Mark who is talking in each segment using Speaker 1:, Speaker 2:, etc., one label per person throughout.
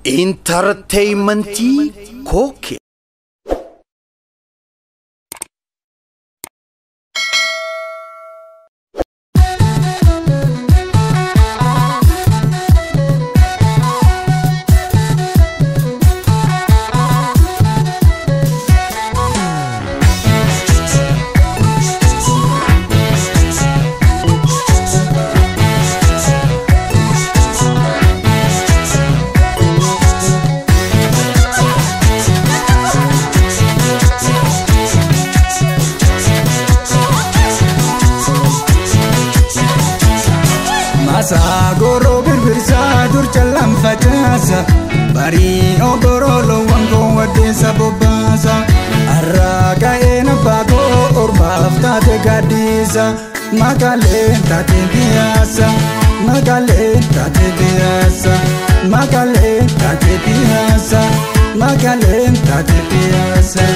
Speaker 1: intarteeymentii kooke
Speaker 2: Maasaa goroo birbirsaa dur callaan facaasa barii ogoroo loowwan koo waddeessa bobbaasa har'aa ga'ee nabbaa koo ormaaf taate gaaddiisa makaaleen taate biyyaasa makaaleen taate biyyaasa makaaleen taate biyyaasa makaaleen taate biyyaasa.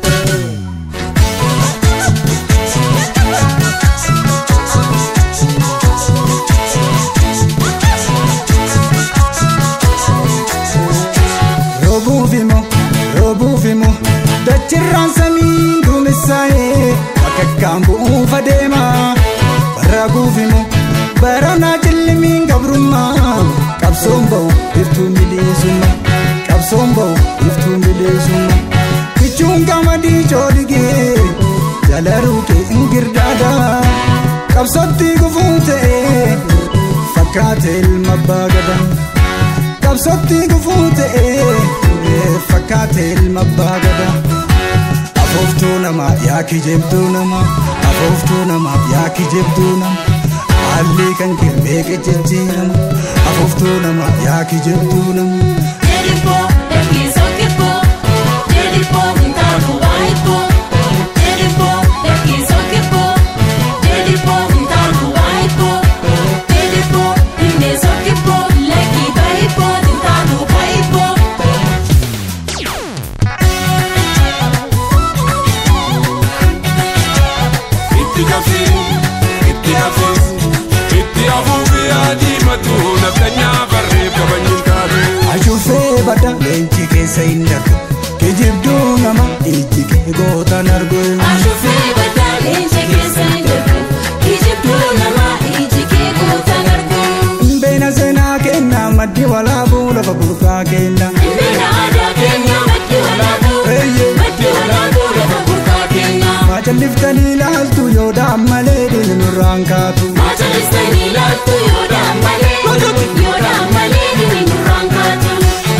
Speaker 2: Robuufimo robuufimo dachirraan samiin duumessaa'ee bakakkaan bu'uufa deema bara guufimo baranaa cillimiin gabrummaa qabsoon ba'u iftuu mileessummaa qabsoon ba'u iftuu mileessummaa kichuun qamadii coodigee jala ruukee ingirdaada qabsootti gufuun ta'ee fakkaate ilma abbaa gadaa. qabsootti gufuu ta'ee fakkaate ilma abbaa gadaa. Afooftuu namaa yaa kijibduu namaa afooftuu namaa yaa kijibduu namaa haalli kan kirmee qiccichiirama afooftuu namaa yaa kijibduu namaa.
Speaker 3: Dedipo, ekiso kipo, dedipo, ntabu waipo. Dedipo, ekiso kipo, dedipo, ntabu waipo. Dedipo, ineso kipo, leki baipo, ntabu baipo.
Speaker 4: itti gafi itti hafi itti hafuufi adiimatu naftanyaa barreef qabanyin taatu.
Speaker 2: Ashuufee badda leenci keessa hin darbu kijibduu nama ijji kee gootan argu.
Speaker 3: Ashufee badaa leenci keessa hin darbu. Kijibduu namaa iji kee gootan argu.
Speaker 2: Beena seenaa kennaa maddi walaabuu lafa burqaa kennaa.
Speaker 3: Bina aadaa keenya maddi walaabuu.
Speaker 2: Eeyyee.
Speaker 3: Maddi walaabuu lafa burqaa keenya.
Speaker 2: Maacalliftanii ilaaltu yoo daammalee diini nurraan kaatu.
Speaker 3: Maacalistanii laattu yoodaan malee yoodaan malee dhibee nurraan kaatu.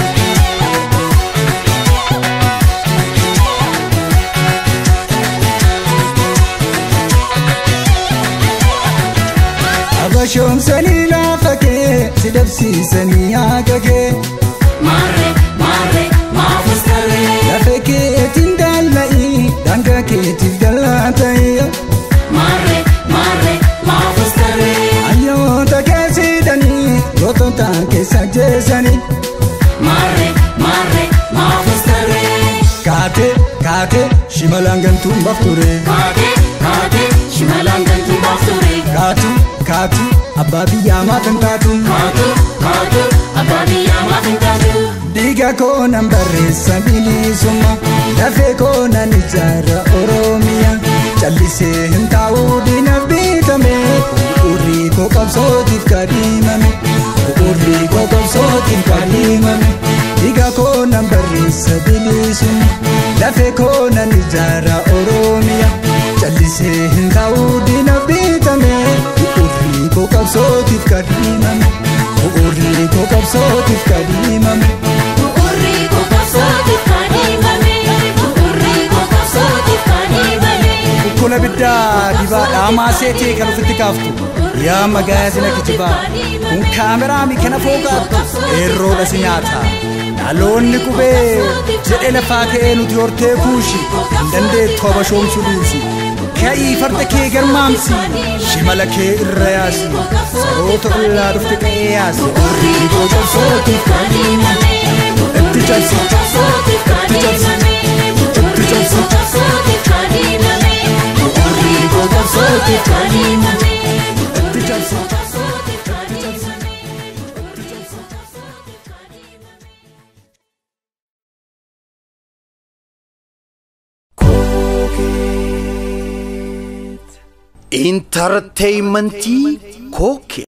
Speaker 2: Abashoomsanii laafa kee si dabsiisanii haaka kee.
Speaker 3: Maarree maarree maafus tarree.
Speaker 2: Lafa keetiin daalla'ii daangaa keetiif dallaa ta'e.
Speaker 3: Maarree maarree maafus tarree.
Speaker 2: Hayyoota keessidanii gootota keessa jeesanii.
Speaker 3: Maarree maarree maafus tarree.
Speaker 2: Kaatee kaatee shimalaan galtuun bafture.
Speaker 3: Kaatee kaatee shimalaan galtuu baafture.
Speaker 2: Kaatu kaatu abbaa biyyaa maaf hin taatu.
Speaker 3: Kaatu kaatu abbaa biyyaa maaf hin taatu.
Speaker 2: Dhiiga koo nan barreessa bilisummaa lafee koo nan ijaara Oromiyaa callisee hin taa'u diinaaf bitame urrii koo qabsootiif kadhimame urrii koo qabsootiif kadhimame dhiiga koo nan barreessa bilisummaa lafee koo nan ijaara Oromiyaa callisee hin taa'u diinaaf bitame urrii koo qabsootiif kadhimame urrii koo qabsootiif kadhimame.
Speaker 3: Bu'uurri kokobsootiif kan himame. Bu'uurri kokobsootiif kan himame.
Speaker 2: Kun abiddaa dibaadhaa maaseetii kan ofitti kaaftu yaa magaazina kijibaa kun kaameraa mikana fooqaattu eerroodha si nyaata dhaloonni qubee jedhe lafaa ka'ee nuti hortee kuushi hin dandeettu abashoomsuu dhiisi ka'ii farda kee garmaamsi shimala kee irra yaasi saroota ollaa dhufte qa'ee yaasi
Speaker 3: Bu'uurri kokobsootiif kan himame.
Speaker 2: itti cabsi
Speaker 3: Kokobsootiif kan himame. Bu'uurri kokobsootiif kan himame. Bu'uurri kokobsootiif kan himame.
Speaker 2: itti cabsi.
Speaker 3: Kokobsootiif kan himame.
Speaker 1: intarteeymentii kookee